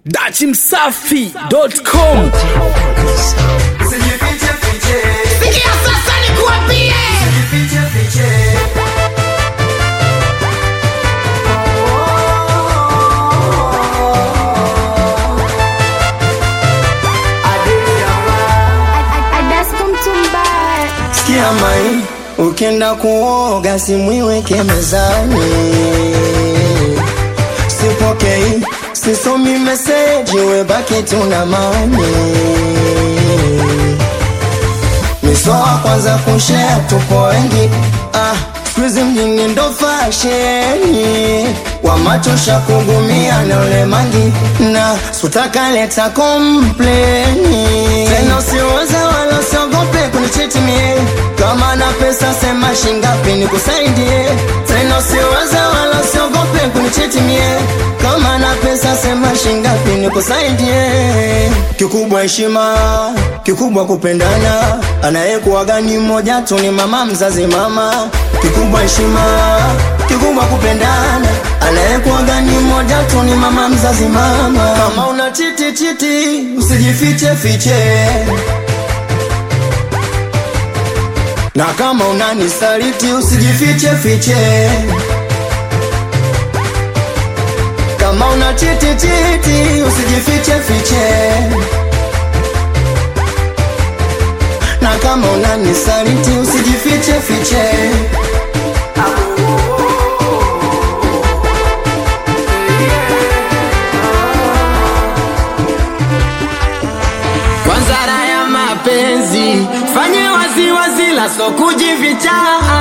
dachimsafi.com Sikia sasa nikuambie, Sikia mai, ukienda kuoga simu iweke mezani. Sipokei, sisomi meseji, webaki tuna mani. Misoa kwanza kushare, tupo wengi ah, squeeze mjini ndo fasheni wamachosha kugumia na ule mangi na sutaka leta kompleni tena usiweze wala usiogope kunichiti mie kama na pesa sema shingapi nikusaidie tena usiweze wala usiogope kunichiti mie kama na pesa sema shingapi nikusaidie kikubwa heshima kikubwa kupendana anayekuwaga ni mmoja tu ni mama mzazi mama kikubwa heshima kikubwa kupendana anayekuwaga ni mmoja tu ni mama mzazi mama kama una chiti chiti usijifiche fiche na kama unanisaliti usijifiche fiche kama una chiti chiti usijifiche fiche na kama unanisaliti usijifiche fiche kwanza raha ya mapenzi fanye waziwazi la so kujificha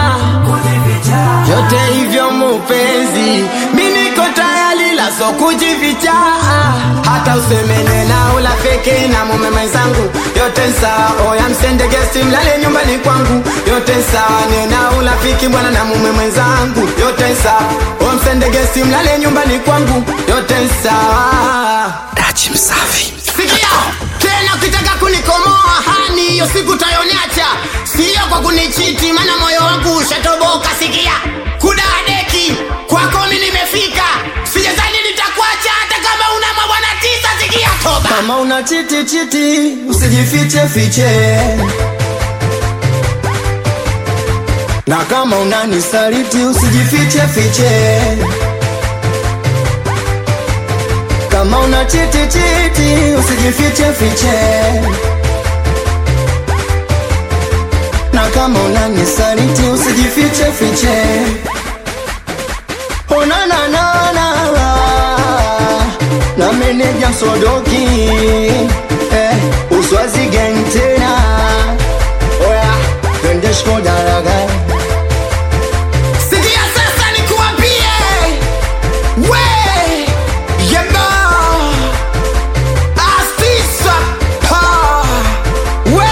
vyote hivyo mupenzi mi niko tayari la so kujificha hata usemene na ulafiki na mume mwenzangu yote sawa oya msende gesti mlale nyumbani kwangu yote sawa nena ulafiki bwana na mume mwenzangu yote sawa o msende gesti mlale nyumbani kwangu yote sawa dachimsafi Sikia tena, ukitaka kunikomoa hani, hiyo siku tayoniacha, sio kwa kunichiti, maana moyo wangu ushatoboka. Sikia kudadeki kwako mi nimefika, sijazani nitakuacha hata kama una mabwana tisa. Sikia toba kama una chiti chiti usijifiche fiche na kama unanisaliti usijifiche fiche kama una chiti chiti usijifiche fiche na kama unanisaliti usijifiche fiche onananana na meneja msodoki eh, uswazi gang tena oya twende shkodaraga Sikia sasa nikuambie, we yeba astisa pa we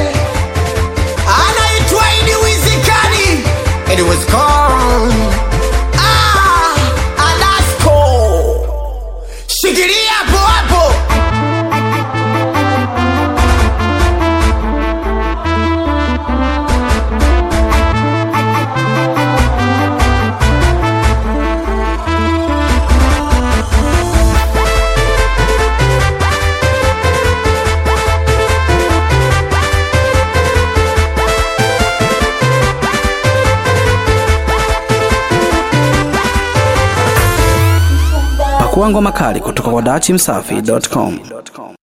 anaitwa Idi Wizikani, Idi Wizikani ah, Alasko, shikilia hapo hapo. pakuangwa makali kutoka kwa dachimsafi.com